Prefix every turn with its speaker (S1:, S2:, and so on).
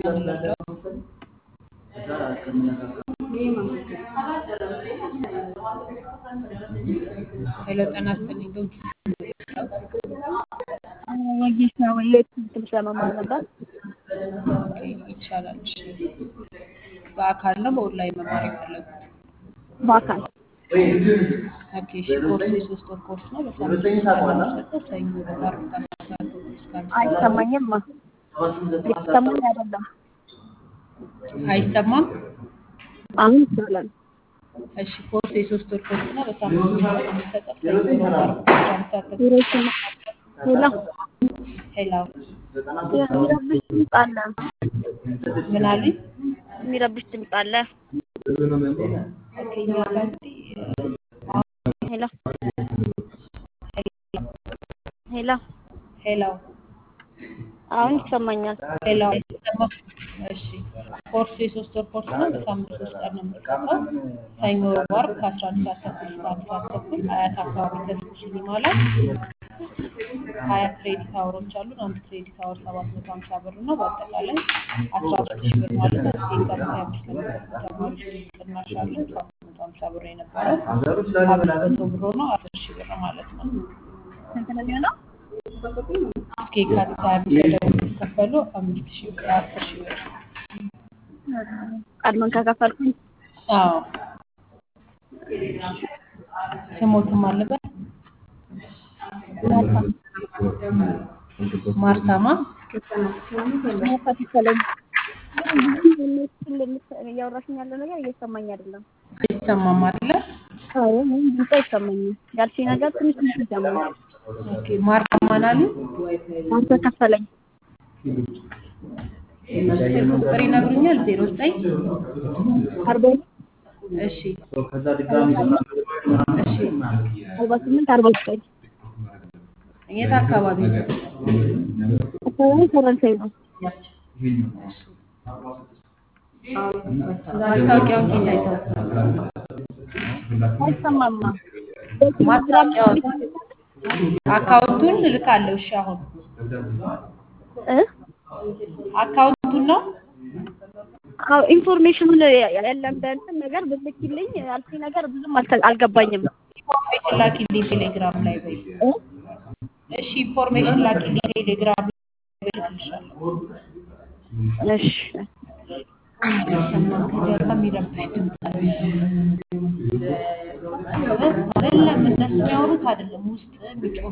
S1: ምን ልርዳው? ሄሎ ጤና ይስጥልኝ ዶንኪ
S2: ወጌሻ ወይ የትምህርት ለመማር ነበር።
S1: ኦኬ ይቻላል። እሺ በአካል ነው በኦንላይን መማር የፈለጉት?
S2: በአካል
S1: ኦኬ እሺ ኮርሱ የሶስት ወር ኮርስ ነው። በሳምንት ሶስት ቀን ነው የሚሰጠው። ሰኞ፣ ረቡዕ፣ ዓርብ ከአስራ ሰዓት ተኩል እስከ አንድ ሰዓት
S2: አይሰማኝም። የተሰማኝ አይደለም።
S1: አይሰማም?
S2: አሁን ይቻላል።
S1: እሺ ኮርሱ የሶስት ወር ኮርስ ነው። በሳምንት ሶስት ቀን ነው የሚሰጠው። ሰኞ፣ ረቡዕ፣ ዓርብ ከአስራ አንድ ሰዓት ተኩል
S2: ሄሎ ሄሎ
S1: ሄሎ
S2: የሚረብሽ ድምፅ አለ።
S1: ምን አሉኝ?
S2: የሚረብሽ ድምፅ አለ።
S1: ኦኬ እኛ ጋር እንግዲህ
S2: ሄሎ ሄሎ
S1: ሄሎ
S2: አሁን ይሰማኛል።
S1: ሄሎ አይሰማም? እሺ ኮርሱ የሶስት ወር ኮርስ ነው። በሳምንት ሶስት ቀን ነው የሚሰጠው። ሰኞ፣ ረቡዕ፣ ዓርብ ከአስራ አንድ ሰዓት ተኩል እስከ አንድ ሰዓት ተኩል አያት አካባቢ ተስኩ ሲኒማ ላይ ሀያ ክሬዲት አወሮች አሉን። አንድ ክሬዲት አወር ሰባት መቶ ሀምሳ ብር ነው። በአጠቃላይ አስራ አምስት ሺህ ብር ማለት ነው። እስከ የካቲት ሀያ አምስት ለሚገቡ ተማሪዎች ልዩ ቅናሽ አለን። ሰባት መቶ ሀምሳ ብር የነበረው አምስት መቶ ብር ሆኖ አስር ሺህ ብር ማለት ነው።
S2: ስንት ነው የሚሆነው?
S1: እስከ የካቲት ሀያ አምስት ደግሞ የሚከፈሉ አምስት ሺህ ብር አስር ሺህ ብር
S2: ቀድመን ከከፈልኩኝ
S1: አዎ ስሞትም አለበት ማርታማ
S2: ከፈለኝ እያወራሽኝ ያለው ነገር እየሰማኝ አይደለም።
S1: አይሰማም አይደለ?
S2: አዎ ምንም ድምፅ አይሰማኝም። ያልሽኝ ነገር ትንሽ ትንሽ ይሰማኛል።
S1: ኦኬ ማርታማን አሉ
S2: አንተ ከፈለኝ
S1: ስልክ ቁጥር ይነግሩኛል። ዜሮ ዘጠኝ
S2: አርባ
S1: እሺ እሺ
S2: አርባ ስምንት አርባ ዘጠኝ
S1: የት አካባቢ ነው?
S2: አካባቢ ፈረንሳይ ነው።
S1: ማስታወቂያውን ጌታ አይተው
S2: አይሰማማ
S1: ማስታወቂያውን አካውንቱን እልካለሁ። እሺ አሁን
S2: እ
S1: አካውንቱን ነው
S2: አዎ ኢንፎርሜሽኑን ያለን በእንትን ነገር ብልክልኝ ያልሽኝ ነገር ብዙም አልተ- አልገባኝም።
S1: ኢንፎርሜሽን ላኪልኝ ቴሌግራም ላይ በይ።
S2: እ
S1: እሺ ኢንፎርሜሽን ላኪልኝ ቴሌግራም ላይ እልክልሻለሁ።
S2: እሺ
S1: አይሰማም። ከጀርባ የሚረብሽ ድምፅ አለ። አይደለም እነሱ የሚያወሩት አይደለም ውስጥ የሚጮህ